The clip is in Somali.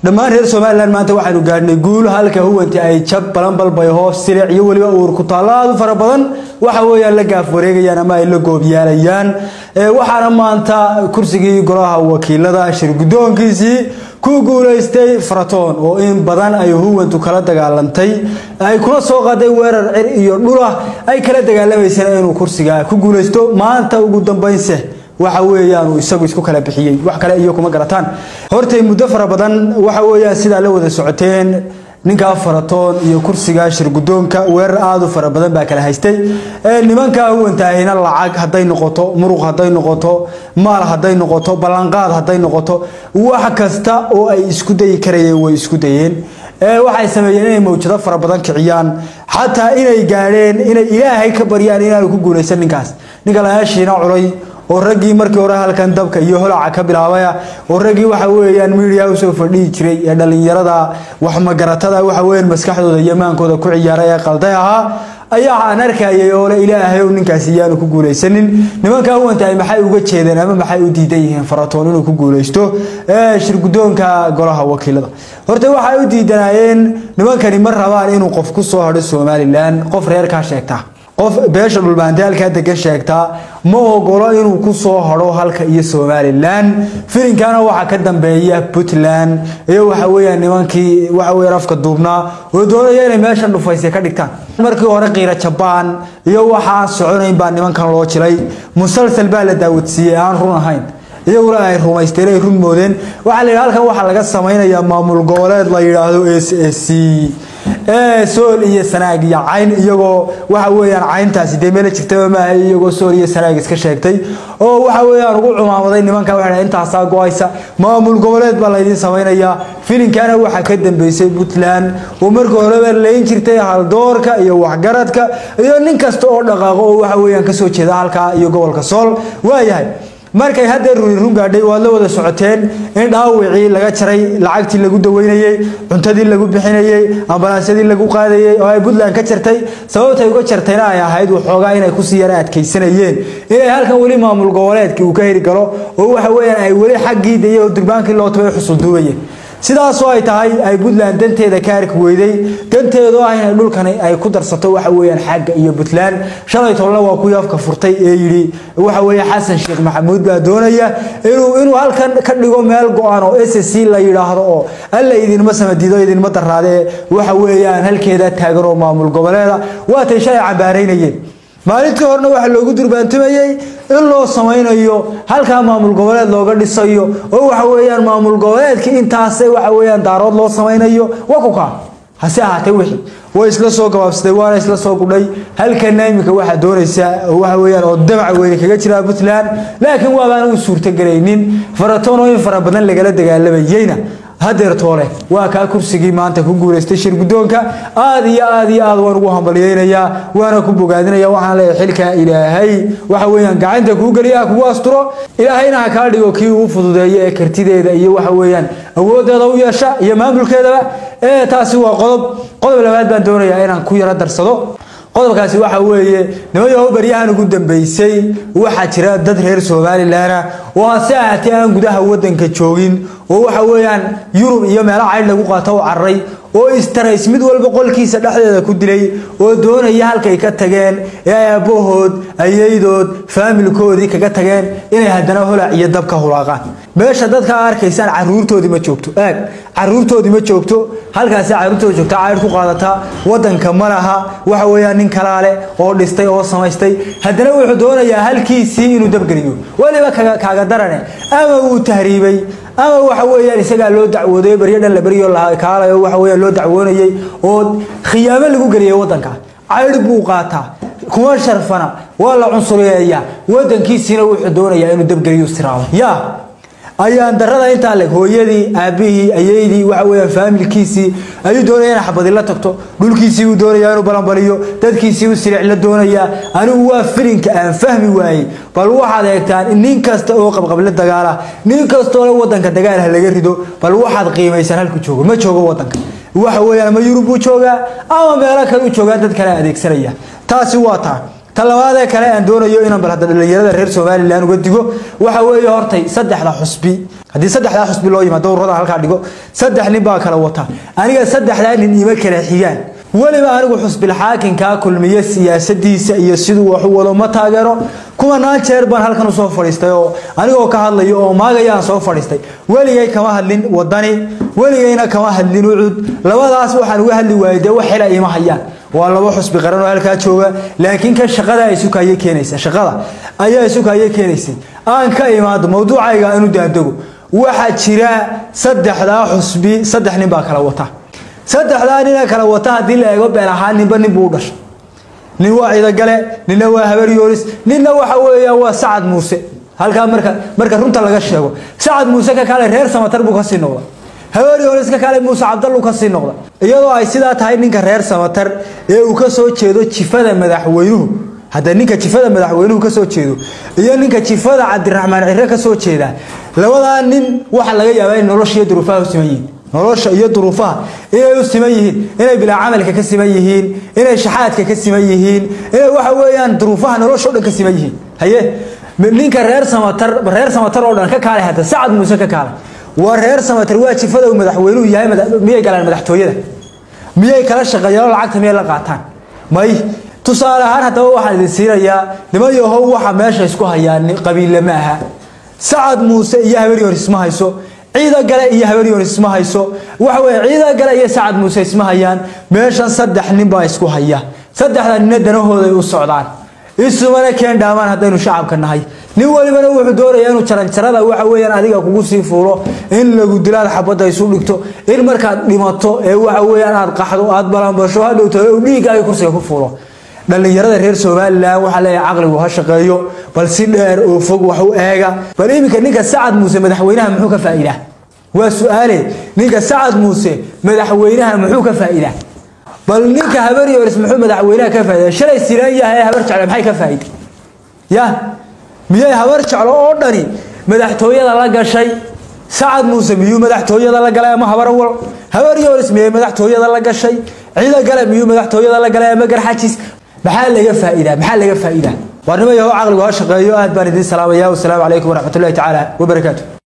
dhammaan reer somalilan maanta waxaanu gaadhnay guul halka huwanti ay jab balanbalbay hoos silic iyo weliba uur ku taalaadu fara badan waxa weeyaan la gaaf wareegayaan ama ay la goobyaalayaan waxaana maanta kursigii golaha wakiilada shir guddoonkiisii ku guulaystay faratoon oo in badan ay huwantu kala dagaalantay ay kula soo qaaday weerar cir iyo dhulah ay kala dagaalamayseen inuu kursiga ku guulaysto maanta ugu dambaynse waxa weeyaan uu isagu isku kala bixiyey wax kale iyo kuma garataan hortay muddo fara badan waxa weeyaan sidaa la wada socoteen ninkaa faratoon iyo kursiga shir guddoonka weerar aada u fara badan baa kala haystay nimankaa huwantaahina lacag hadday noqoto muruq hadday noqoto maal hadday noqoto ballanqaad hadday noqoto wax kasta oo ay isku dayi karayeen way isku dayeen waxay sameeyeen inay mawjado fara badan kiciyaan xataa inay gaadheen inay ilaahay ka baryaan inaanu ku guulaysan ninkaas ninka layaashiina culay oo raggii markii hore halkan dabka iyo holaca ka bilaabaya oo raggii waxa weeyaan miidiya usoo fadhihi jiray ee dhallinyarada waxmagaratada waxa weeyaan maskaxdooda iyo maankooda ku ciyaaray ee qalday ahaa ayaa aan arkayay oo le ilaahay ow ninkaasi iyaanu ku guulaysanin nimankaa huwantahay maxay uga jeedeen ama maxay u diidan yihiin faratoon inuu ku guulaysto shir guddoonka golaha wakiilada horta waxay u diidanaayeen nimankani ma rabaan inuu qof ku soo hadho somalilan qof reerkaa sheegta qof beesha dhulbaantaalkaa degan sheegtaa ma ogolo inuu ku soo hadho halka iyo somalilan filinkaana waxaa ka dambeeya puntland iyo waxa weeyaan nimankii waxa weeyaan afka duubnaa oo doonaya inay meeshan dhufayse ka dhigtaan markii hore qiira jabaan iyo waxaan soconayn baa nimankan loo jilay musalsal baa la daawadsiiyey aan run ahayn iyaguna ay rumaysteen ay run moodeen waxaa la yidhi halkan waxaa laga samaynayaa maamul goboleed la yidhaahdo s s c sool iyo sanaag iyo cayn iyagoo waxa weeyaan cayntaasi dee meela jirtaba maaha iyagoo sool iyo sanaag iska sheegtay oo waxa weeyaan ugu cumaamaday nimanka waxa intaasaa go-aysa maamul goboleed baa laydin samaynayaa filinkaana waxaa ka dambeysay puntland oo markii horeba layn jirtay haldoorka iyo waxgaradka iyo nin kasta oo dhaqaaqo oo waxa weeyaan kasoo jeeda halkaa iyo gobolka sool waayahay markay haddee runi run gaadhay waad la wada socoteen in dhaawicii laga jaray lacagtii lagu daweynayey cuntadii lagu bixinayey ambalaasyadii lagu qaadayey oo ay puntland ka jartay sababtay uga jartayna ay ahayd waxoogaa inay kusii yara adkaysanayeen inay halkan weli maamul goboleedkii uu ka heri galo oo waxa weeyaan ay weli xaggii daye oo durbaankii loo tabay xusulduubayeen sidaasoo ay tahay ay puntland danteeda ka arki weyday danteedu ah inay dhulkani ay ku darsato waxa weeyaan xagga iyo puntland shalay tolna waa kuwii afka furtay ee yidhi waxa weeye xasan sheekh maxamuud baa doonaya inuu inuu halkan ka dhigo meel go-an oo s s c la yidhaahdo oo alla idinma samadiido idinma daraadee waxa weeyaan halkeeda taagan oo maamul goboleeda waatay shalay cambaaraynayeen maalintii horena waxaa loogu durbaantumayey in loo samaynayo halkaa maamul goboleed looga dhisayo oo waxa weeyaan maamul goboleedkii intaase waxa weeyaan daarood loo samaynayo wakuka hase ahaatee wixii way isla soo gabaabsaday waana isla soo gudhay halkana iminka waxaa doonaysa waxa weeyaan oo damac weyne kaga jira puntland laakiin waabaan u suurtagelaynin faratoon oo in fara badan lagala dagaalamayeyna hadeer toole waa kaa kursigii maanta ku guulaystay shir guddoonka aad iyo aad iyo aad waan ugu hambalyeynayaa waana ku bogaadinaya waxaan leeyahay xilkaa ilaahay waxa weeyaan gacanta kuu geliya kugu asturo ilaahayna ha kaa dhigo kii uu fududeeyo ee kartideeda iyo waxa weeyaan awooddeeda u yeesha iyo maamulkeedaba ee taasi waa qodob qodob labaad baan doonayaa inaan ku yaro darsado qodobkaasi waxa weeye nimayaho baryahan ugu dambeysay waxaa jira dad reer somalilan oo hase ahaatee aan gudaha wadanka joogin oo waxa weeyaan yurub iyo meelo caydh lagu qaato u cararay oo istarays mid walba qolkiisa dhexdeeda ku dilay oo doonaya halkay ka tageen ee ay aabbahood ayaydood faamilkoodii kaga tageen inay haddana holac iyo dab ka hulaaqaan meesha dadka arkaysaan caruurtoodii ma joogto aag caruurtoodii ma joogto halkaasi caruurtooda joogta caydh ku qaadataa wadanka ma laha waxa weeyaan nin kalaale oo dhistay oo samaystay haddana wuxuu doonayaa halkiisii inuu dabgeliyo weliba kaaga darane ama uu tahriibay ama waxa weeyaan isagaa loo dacwooday baryo dhan la baryo kaalayo waxa weeyaan loo dacwoonayay oo khiyaamo lagu geliyay wadanka caydh buu qaataa kuma sharfana waa la cunsuriyeeyaa wadankiisiina wuxuu doonayaa inuu dabgeliyo siraado yaa ayaan darada intaa leg hooyadii aabihii ayeydii waxa weeyaan faamilkiisii ayuu doonaya inay xabadi la tagto dhulkiisii uu doonayaa inuu balanbaliyo dadkiisii uu silic la doonayaa anigu waa filinka aan fahmi waayey bal waxaad eegtaan nin kasta oo qabqable dagaala nin kastoo wadanka dagaalha laga rido bal waxaad qiimaysan halku joogo ma joogo wadanka waxa weeyaan ma yurub buu joogaa ama meelo kale u joogaa dad kale adeegsanaya taasi waa taa ta labaadee kale aan doonayo inaan bal hadda dhallinyarada reer somalilan uga digo waxa weeye hortay saddexda xusbi haddii saddexdaa xusbi loo yimaado ururada halkaa dhigo saddex nin baa kala wata aniga saddexdaa nin ima kala xigaan weliba anigu xusbilxaakinkaa kulmiye siyaasadiisa iyo siduu wax u wado ma taageero kumanaan jeer baan halkan usoo fadhiistay oo anigoo ka hadlayo oo maagayaan soo fadhiistay weligay kama hadlin wadani weligayna kama hadlin ucud labadaas waxaan uga hadli waayay dee wax xila ima hayaan waa laba xusbi qaran oo halkaa jooga laakiin kan shaqada ay sukaye keenaysa shaqada ayaa sukaye keenaysay aan ka imaado mawduucayga aanu daandego waxaa jira saddexdaa xusbi saddex nin baa kala wata saddexdaa nina kala wata haddii la eego been ahaan ninba nin buu u dhashay nin waa ciidagale ninna waa habar yoonis ninna waxa weeyaan waa sacad muuse halkaa marka marka runta laga sheego sacad muuse ka kale reer samatar buu kasii noqda habar yoonis ka kale muuse cabdallu kasii noqda iyadoo ay sidaa tahay ninka reer samatar ee uu ka soo jeedo jifada madaxweynuhu hadda ninka jifada madaxweynuhu ka soo jeedo iyo ninka jifada cabdiraxmaan cire ka soo jeeda labadaa nin waxaa laga yaabaa in nolosha iyo duruufaha u siman yihiin nolosha iyo duruufaha inay u siman yihiin inay bilaa camalka ka siman yihiin inay shaxaadka ka siman yihiin inay waxa weeyaan duruufaha nolosha o dhan ka siman yihiin haye ninka reer samatar reer samatar oo dhan ka kaale hadda sacad muuse ka kaale waa reer samatar waa jifada uu madaxweynuhu yahay miyay galaan madaxtooyada miyay kala shaqeeyaan oo lacagta miyay la qaataan may tusaale ahaan haddaba waxaan idin siinayaa niman yahow waxa meesha isku hayaan qabiille ma aha sacad muuse iyo habar yoon isma hayso ciida gale iyo habar yoon isma hayso waxa weye ciida gale iyo sacad muuse isma hayaan meeshan saddex nin baa isku haya saddexda nina danahooday u socdaan isumana keen dhaamaan haddaynu shacabka nahay nin walibana wuxuu doonayaa inuu jaranjarada waxa weeyaan adiga kugu sii fuulo in lagu dilaad xabadda isu dhigto in markaad dhimato ee waxa weeyaan aad qaxdo aad balanbasho hadhowto dhiigga ay kursiga ku fuulo dhallinyarada reer somalilan waxaa leeyahay caqligu ha shaqeeyo bal si dheer oo fog wax u eega bal iminka ninka sacad muuse madaxweynaha muxuu ka faa'iidaa waa su-aale ninka sacad muuse madaxweynaha muxuu ka faa'iidaa bal ninka habar yoris muxuu madaxweynaha ka faa'iidaa shalay siran yahay habar jecle maxay ka faa'iiday ya miyay habar jeclo oo dhani madaxtooyada la gashay sacad muuse miyuu madaxtooyada la galay ama habar awal habar yoris miyay madaxtooyada la gashay ciida gale miyuu madaxtooyada la galay ama garxajis maxaa laga faa'iidaa maxaa laga faa'iidaa warnimo yahow caqligu ha shaqeeyo aad baan idiin salaamaya wasalaamu calaykum waraxmatullahi tacaala wabarakaatu